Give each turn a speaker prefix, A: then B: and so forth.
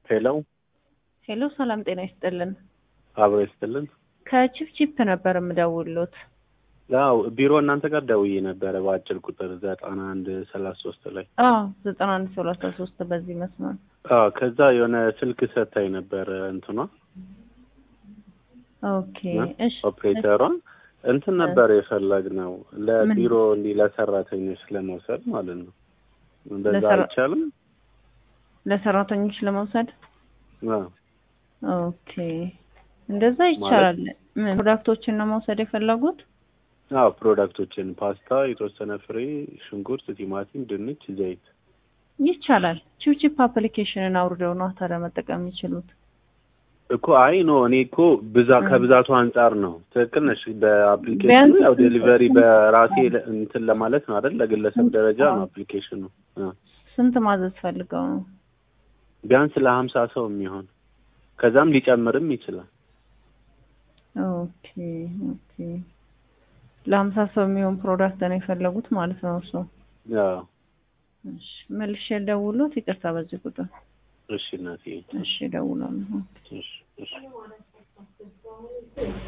A: ሄሎ
B: ሄሎ፣ ሰላም ጤና ይስጥልን።
A: አብሮ ይስጥልን።
B: ከቺፕቺፕ ነበር የምደውልሎት።
A: ያው ቢሮ እናንተ ጋር ደውዬ ነበረ በአጭር ቁጥር ዘጠና አንድ ሰላሳ ሶስት ላይ
B: አዎ ዘጠና አንድ ሰላሳ ሶስት በዚህ መስመር
A: አዎ ከዛ የሆነ ስልክ ሰታኝ ነበረ እንትኗ
B: ኦኬ እሺ
A: ኦፕሬተሯ እንትን ነበር የፈለግነው ለቢሮ እንዲህ ለሰራተኞች ለመውሰድ ማለት ነው። እንደዛ
B: ለሰራ-
A: አይቻልም?
B: ለሰራተኞች ለመውሰድ
A: አዎ
B: ኦኬ እንደዛ ይቻላል። ምን ፕሮዳክቶችን ነው መውሰድ የፈለጉት?
A: አዎ ፕሮዳክቶችን ፓስታ፣ የተወሰነ ፍሬ፣ ሽንኩርት፣ ቲማቲም፣ ድንች፣ ዘይት
B: ይቻላል። ቺፕቺፕ አፕሊኬሽንን አውርደው ነው ታዲያ መጠቀም የሚችሉት።
A: እኮ አይ ኖ እኔ እኮ ብዛ ከብዛቱ አንጻር ነው። ትክክል ነሽ። በአፕሊኬሽኑ
B: ቢያንስ-
A: ያው ዴሊቨሪ በራሴ ለ- እንትን ለማለት ነው አይደል? ለግለሰብ ደረጃ ነው አፕሊኬሽኑ። አዎ።
B: ስንት ማዘዝ ፈልገው ነው?
A: ቢያንስ ለሀምሳ ሰው የሚሆን ከዛም ሊጨምርም ይችላል።
B: ኦኬ ኦኬ ለሀምሳ ሰው የሚሆን ፕሮዳክት ነው የፈለጉት ማለት ነው እርስዎ?
A: አዎ
B: እሺ መልሼ ደውሎት ይቅርታ በዚህ ቁጥር
A: እሺ እናቴ
B: እሺ ደውላለሁ።
A: እሺ እሺ